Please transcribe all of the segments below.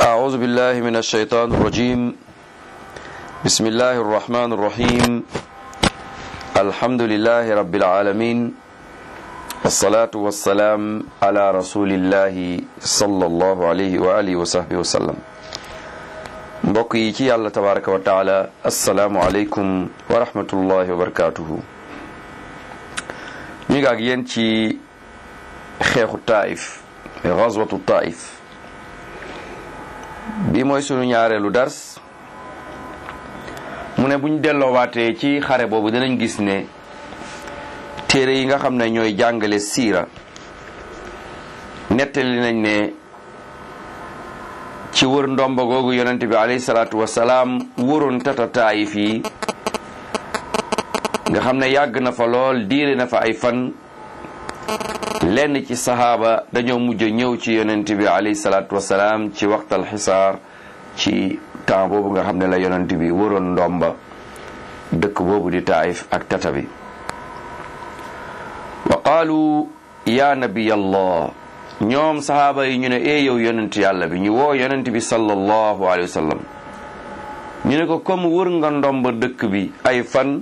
أعوذ بالله من الشيطان الرجيم بسم الله الرحمن الرحيم الحمد لله رب العالمين والصلاة والسلام على رسول الله صلى الله عليه وآله وصحبه وسلم mbokk yi ci yàlla tabaraka wa taala assalaamu aleykum wa rahmatullahi wa barakatuhu ñu ngi ak yéen ci xeexu taif gazwatu taif bi mooy sunu ñaareelu dars mu ne buñ delloowaatee ci xare boobu dinañ gis ne téere yi nga xam ne ñooy jàngale siira nettali nañ ne ci wër ndomba googu yonent bi alayhi salaatu wasalaam wëroon tata taayif yi nga xam ne yàgg na fa lool diire na fa ay fan lenn ci saxaaba dañoo mujj ñëw ci yonent bi alayhi salaatu wasalaam ci waxtal xisaar ci temps boobu nga xam ne la yonent bi wëroon ndomba dëkk boobu di taayif ak tata bi wa qaalu ya nabiyallah ñoom saxaaba yi ñu ne ee yow yonent yàlla bi ñu woo yonent bi sallallahu alayhi wa sallam ñu ne ko comme wër nga ndomba dëkk bi ay fan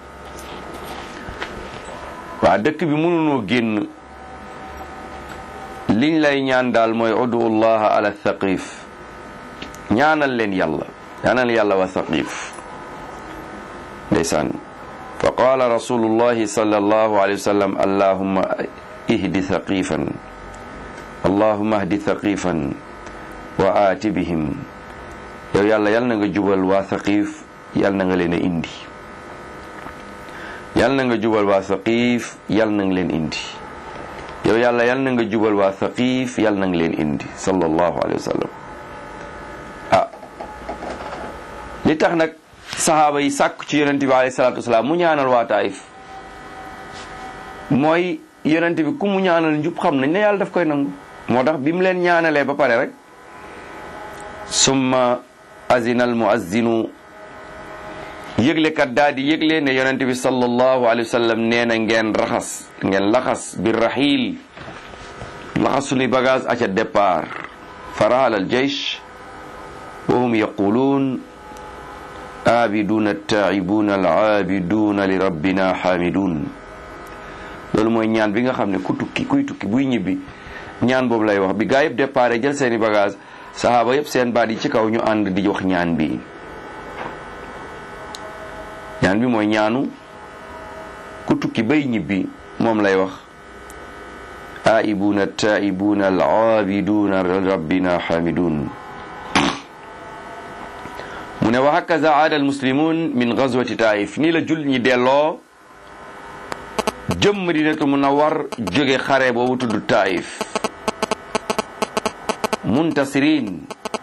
waa dëkk bi mënunoo génn liñ lay ñaan daal mooy udu llaha ala thaqif ñaanal leen yàlla ñaanal yàlla wa thaqif ndeysaan fa qaala rasulullahi sallallahu alayhi wa sallam allahumma ihdi thaqifan allahumma ahdi thaqifan wa aati bihim yow yàlla yal na nga jubal waa thaqif yal na nga leen a indi yal na nga jubal waa thaqif yal na nga leen indi yow yàlla yal na nga jubal waa thaqif yal na nga leen indi sallallahu alayhi wa sallam ah li tax nag saxaaba yi sàkk ci yonent bi alayhi salaatu wasalaam mu ñaanal waa taif mooy yonent bi ku mu ñaanal njub xam nañ ne yàlla daf koy nangu moo tax bi mu leen ñaanalee ba pare rek summa azina al muazzinu yëglekat daal di yëgle ne yonent bi sallallahu alayhi wa sallam nee na ngeen raxas ngeen laxas bi raxiil laxas suñuy bagage aca départ farahal al jaysh wa hum yaquluun aabiduuna taa'ibuuna al aabiduuna li rabbina xaamiduun loolu mooy ñaan bi nga xam ne ku tukki kuy tukki buy ñibbi ñaan boobu lay wax bi gaa yëpp départ jël seeni bagage saxaaba yëpp seen baat yi ci kaw ñu ànd di wax ñaan bi ñaan bi mooy ñaanu ku tukki bay ñibbi moom lay wax aaibuuna taa'ibuuna al aabiduuna li rabbina xaamiduun mu ne wa hakaza aada al muslimun min gazwati taif nii la jul ñi delloo jëm Madinatu Munawwar jóge xare boobu tudd taif muntasirin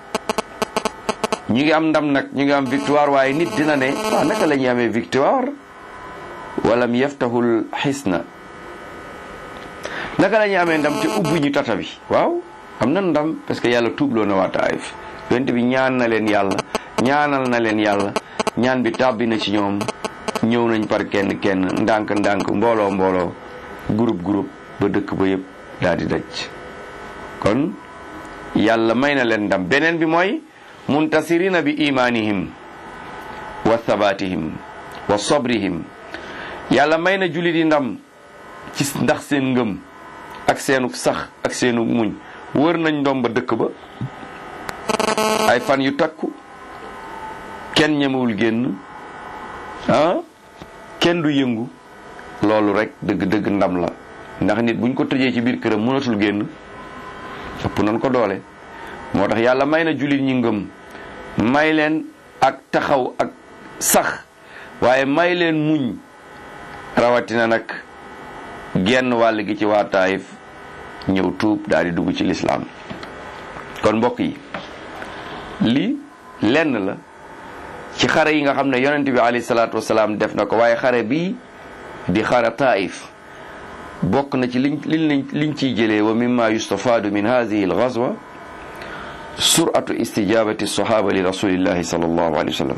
ñu ngi am ndam nag ñu ngi am victoire waaye nit dina ne waaw naka la ñuy amee victoire walam yaftahul xisna naka la ñuy amee ndam te ubbi ñu tata bi waaw am na ndam parce que yàlla tuubloo na waa taif yonent bi ñaan na leen yàlla ñaanal na leen yàlla ñaan bi tàbbi na ci ñoom ñëw nañ par kenn kenn ndànk ndànk mbooloo mbooloo groupe groupe ba dëkk ba yëpp daal di daj kon yàlla may na leen ndam beneen bi mooy muntasirina bi imanihim wa thabatihim wa sabrihim yàlla may na jullit yi ndam ci ndax seen ngëm ak seenu sax ak seenu muñ wër nañ ndom ba dëkk ba ay fan yu takku kenn ñemewul génn ah kenn du yëngu loolu rek dëgg-dëgg ndam la ndax nit buñ ko tëjee ci biir këram mënatul génn ëpp nañ ko doole moo tax yàlla may na jullit ñi ngëm may leen ak taxaw ak sax waaye may leen muñ rawatina nag genn wàll gi ci waa Taayif ñëw tuub daal di dugg ci lislaam kon mbokk yi lii lenn la ci xare yi nga xam ne yonent bi alayhi salaatu wasalaam def na ko waaye xare bii di xare taif bokk na ci liñ liñ liñ ciy jëlee wa mimma yustafaadu min hadihi algazwa suratu istijabati sahaba li rasulillahi sallallahu alayhi wa sallam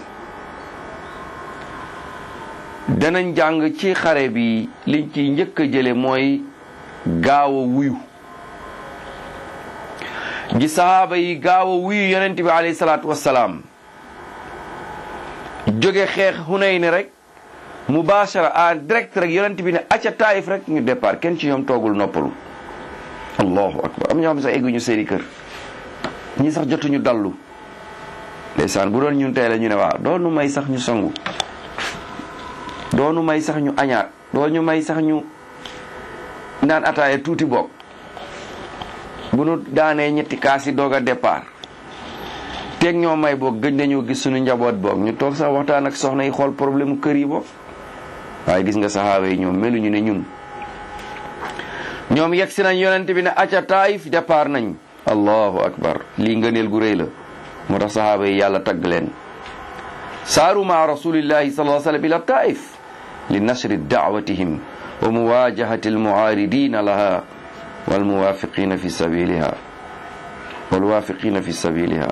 danañ jàng ci xare bi liñ ciy njëkk a jële mooy gaaw a wuyu gi sahaaba yi gaaw a wuyu yonent bi alayhi salaatu wassalaam jóge xeex Hunayn rek mubashara en direct rek yonent bi ne acca taayif rek ñu départ kenn ci ñoom toogul noppalu allahu akbar am ñoo xam ne sax egguñu seeni kër ñi sax jotuñu dallu ndeysaan bu doon ñun tey la ñu ne waaw doonu may sax ñu sangu doonu may sax ñu añaat doo ñu may sax ñu naan ataaya tuuti boog bu nu daanee ñetti kaas yi doog a départ teeg ñoo may boog gëj nañoo gis suñu njaboot boog ñu toog sax waxtaan ak soxna yi xool problème mu kër yi boog waaye gis nga saxaaba yi ñoom meluñu ne ñun ñoom yegg si nañ yonent bi ne acca taayif départ nañ allahu akbar lii ngëneel gu rëy la moo tax saxaaba yi yàlla tagg leen saaru maa rasulillahi sallallahu alayhi wa sallam ila taif li nashri daawatihim wa muwajahati almuaaridina laha walmuwafiqina fi sabiliha walwafiqina fi sabiliha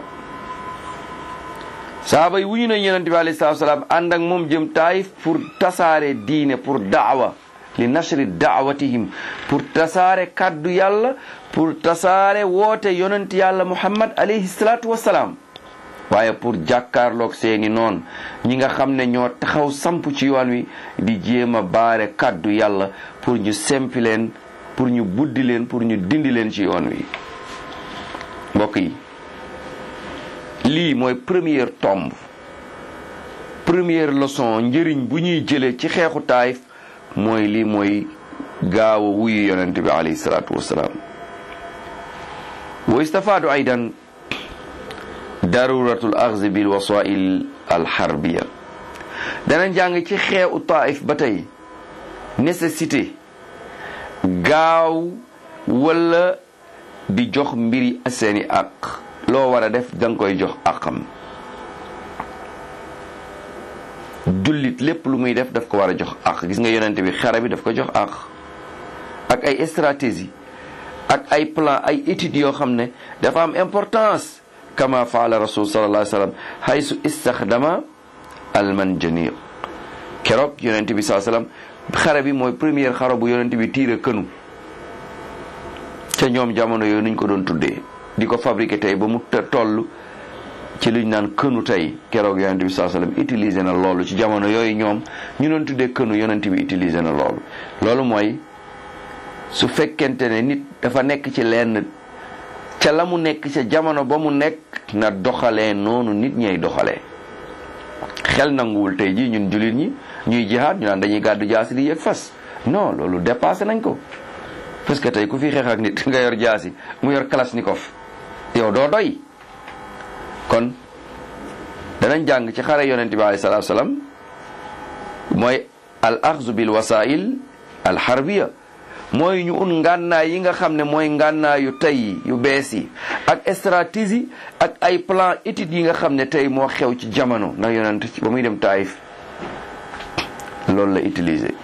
saxaaba yi wuñu nañ yonent bi alayhi salatu wasalaam ànd ak moom jëm taif pour tasaare diine pour daawa li nashri daawatihim pour tasaare kaddu yàlla pour tasaare woote yonent yàlla muhammad alayhi salatu wasalaam waaye pour jàkkaarloog seeni noon ñi nga xam ne ñoo taxaw samp ci yoon wi di jéem a baare kaddu yàlla pour ñu sempi leen pour ñu buddi leen pour ñu dindi leen ci yoon wi mbokk yi lii mooy première tombe première leçon njëriñ bu ñuy jëlee ci xeexu taayif mooy lii mooy gaaw a wuyu yonente bi alayhi salaatu wassalaam wa istafaadu aydan daruratul axzi bil wasail al harbiya danañ jàng ci xeexu taayif ba tey nécessité gaaw wala di jox mbiri seeni àq loo war a def danga koy jox àqam jullit lépp lu muy def daf ko war a jox àq gis nga yonente bi xare bi daf ko jox àq ak ay stratégie ak ay plan ay études yoo xam ne dafa am importance kama faala rasul sallallahu alayhi wa sallam haysu istaxdama almanjaniq keroog yonente bi sallallahu alayhi wa sallam xare bi mooy première xare bu yonente bi tiire kënu ca ñoom jamono yooyu nuñ ko doon tuddee di ko fabriqué tey ba mu toll ci luñ naan kënu tey keroog yonente bi sallallahu alayhi wa sallam utilisé na loolu ci jamono yooyu ñoom ñu doon tuddee kënu yonente bi utilisé na loolu loolu mooy su fekkente ne nit dafa nekk ci lenn ca la mu nekk ca jamono ba mu nekk na doxalee noonu nit ñay doxalee xel nanguwul tey jii ñun jullit ñi ñuy jihaad ñu naan dañuy gàddu jaasi di yëg fas non loolu dépassé nañ ko parce que tey ku fi xeex ak nit nga yor jaasi mu yor kalashnikov yow doo doy kon danañ jàng ci xare yonent bi alayhi salaatu salaam mooy al axzu bil wasail al harbiya mooy ñu un ngànnaay yi nga xam ne mooy ngànnaay yu tey yu bees yi ak stratégie ak ay plan études yi nga xam ne tey moo xew ci jamono ndax yonent ba muy dem taayif loolu la utiliser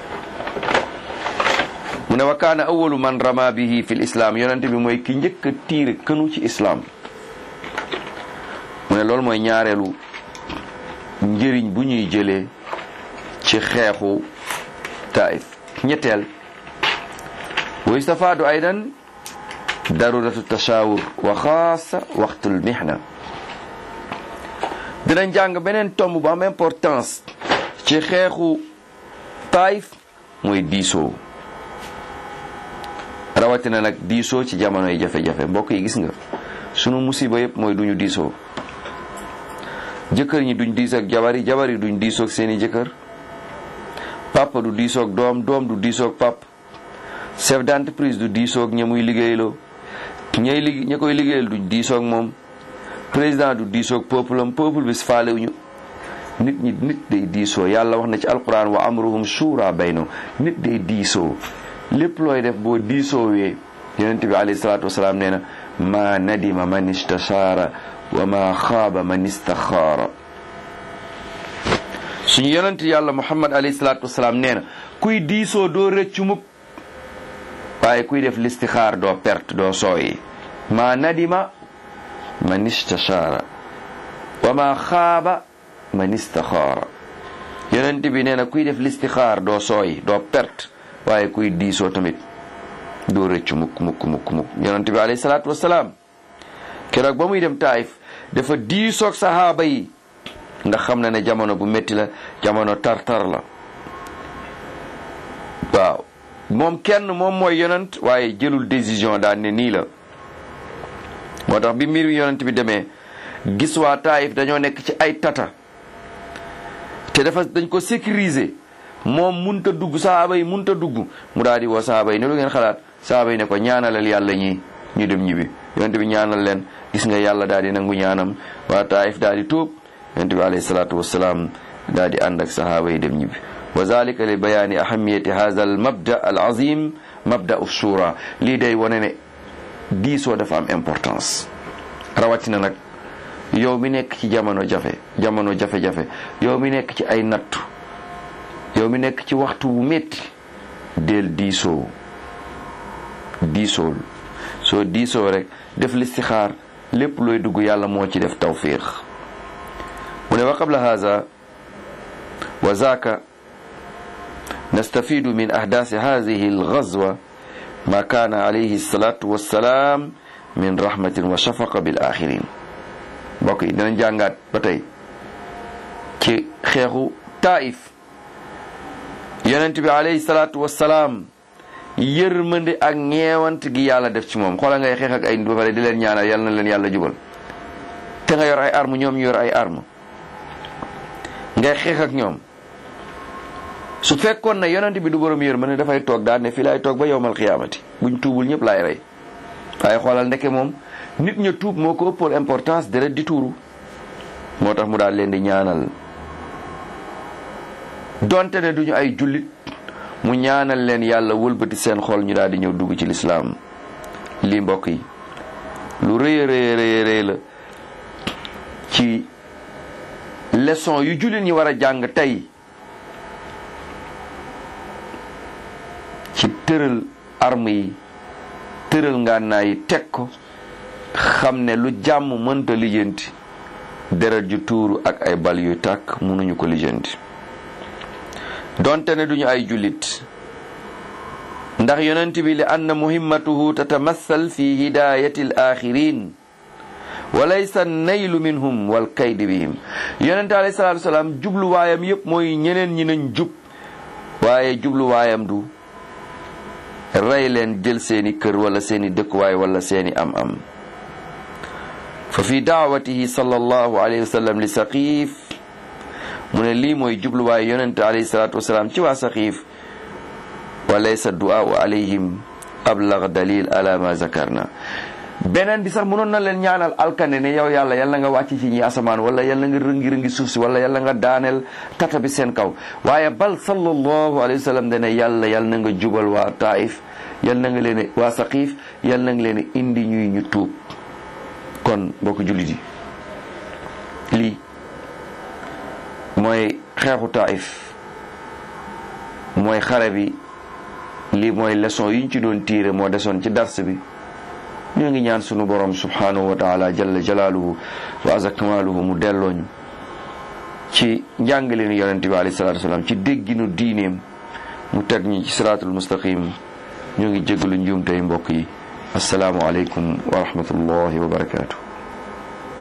mu ne wa kaana awalu man rama bihi fi lislaam yonent bi mooy ki njëkk a tiire kënu ci islaam mu ne loolu mooy ñaareelu njëriñ bu ñuy jëlee ci xeexu taayif ñetteel wa istafaadu aydan daruratu tashawur wa xaasa waxtul mihna dinañ jàng beneen tomb bu am importance ci xeexu taayif mooy diisoo rawatina nag diisoo ci jamonoy jafe-jafe mbokk yi gis nga sunu musiba yëpp mooy duñu diisoo jëkkër ñi duñ diisoo ak jabar yi jabar yi duñ diisoo ak seeni jëkkër papa du diisoo ak doom doom du diisoo ak papa chef d'entreprise du diisoo ak ña muy liggéeyloo ñay liggéey ña koy liggéeyal duñ diisoo ak moom président du diisoo ak peuple am peuple bi faalewuñu nit ñi nit day diisoo yàlla wax na ci alquran wa amruhum shura bayno nit day diisoo lépp looy def boo diisoowee yonent bi alayhi salaatu wasalaam nee na ma nadima man istashaara wa ma xaaba man istaxaara suñu yonent yàlla muhammad alayhi salaatu wasalaam nee na kuy diisoo doo rëccu mukk waaye kuy def listixaar doo perte doo sooyi ma nadima man istashaara wa ma xaaba man istaxaara yonent bi nee na kuy def listixaar doo sooyi doo perte waaye kuy diisoo tamit doo rëccu mukk mukk mukk mukk yonent bi alayhi salaatu wasalaam keroog ba muy dem taayif dafa diisoog sahaaba yi ndax xam na ne jamono bu métti la jamono tar-tar la waaw moom kenn moom mooy yonent waaye jëlul décision daan ne nii la moo tax bi mbir yonent bi demee gis waa taayif dañoo nekk ci ay tata te dafa dañ ko sécuriser moom munta dugg sahaaba yi munta dugg mu daal di woo sahaaba yi ne lu ngeen xalaat sahaaba yi ne ko ñaanalal yàlla ñi ñu dem ñibbi yonent bi ñaanal leen gis nga yàlla daal di nangu ñaanam waa taayif daal di tuub yonent bi alayhi salaatu wassalaam daal di ànd ak sahaaba yi dem ñibbi wa zalika li bayaani ahamiyati hadha al mabda al azim mabda u shura lii day wane ne diisoo dafa am importance rawatina nag yow mi nekk ci jamono jafe jamono jafe-jafe yow mi nekk ci ay nattu yow mi nekk ci waxtu bu metti del diisoo diisool soo diisoo rek def listixaar lépp looy dugg yàlla moo ci def tawfiq mu ne wa qabla haza wa zaaka nastafidu min ahdaasi hadihi algazwa ma kaana alayhi salatu wassalaam min rahmatin wa shafaqa bil axirin mbokk yi dinañ jàngaat ba tey ci xeexu taif yonent bi alayhi salaatu wassalaam yërmande ak ñeewant gi yàlla def ci moom xoola ngay xeex ak ay ba pare di leen ñaanal yal na leen yàlla jubal te nga yor ay arme ñoom ñu yor ay arme ngay xeex ak ñoom su fekkoon na yonent bi du borom yërmande dafay toog daal ne fii laay toog ba yowmal xiyaamati buñ tuubul ñëpp laay rey waaye xoolal ndeke moom nit ña tuub moo ko ëppoon importance deret di tuuru moo tax mu daal leen di ñaanal donte ne duñu ay jullit mu ñaanal leen yàlla wëlbati seen xol ñu daal di ñëw dugg ci lislaam lii mbokk yi lu rëy rëy rëy rëy la ci leçon yu jullit ñi war a jàng tey ci tëral arme yi tëral ngànnaay yi teg ko xam ne lu jàmm mënta lijjanti deret ju tuuru ak ay bal yuy tàkk mënuñu ko lijjanti donte ne duñu ay jullit ndax yonent bi li anna muhimmatuhu tatamassal fi hidayati al axirin wa laysa naylu minhum wal kaydi bihim yonent alayhi salaatu wasalaam jubluwaayam yépp mooy ñeneen ñi nañ jub waaye jubluwaayam du rey leen jël seeni kër wala seeni dëkkuwaay wala seeni am-am fa fi daawatihi sallallahu alayhi wa sallam li saqiif mu ne lii mooy jubluwaay yonente alayhi salaatu wasalaam ci waa saqiif wa laysa du'aau alayhim ablag dalil ala ma zakarna beneen bi sax mënoon na leen ñaanal alkane ne yow yàlla yàlla nga wàcc ci ñi asamaan wala yàlla nga rëngi rëngi suuf si wala yàlla nga daaneel tata bi seen kaw waaye bal sallallahu alayhi wa sallam dane yàlla yàlla na nga jubal waa taif yàlla na nga leen waa saqiif yàlla na nga leen indi ñuy ñu tuub kon mbokk jullit yi lii mooy xeexu taif mooy xare bi lii mooy leçon yi ñu ci doon tiire moo desoon ci dars bi ñoo ngi ñaan sunu borom subhanahu wa taala jalla jalaaluhu wa azza kamaaluhu mu dellooñu ci njàngaleenu yonente bi alayhi salatu wasalaam ci dégginu diineem mu teg ñi ci siraatul mustaqim ñoo ngi jégalu njuum tey mbokk yi asalaamu aleykum wa rahmatullahi wa barakaatu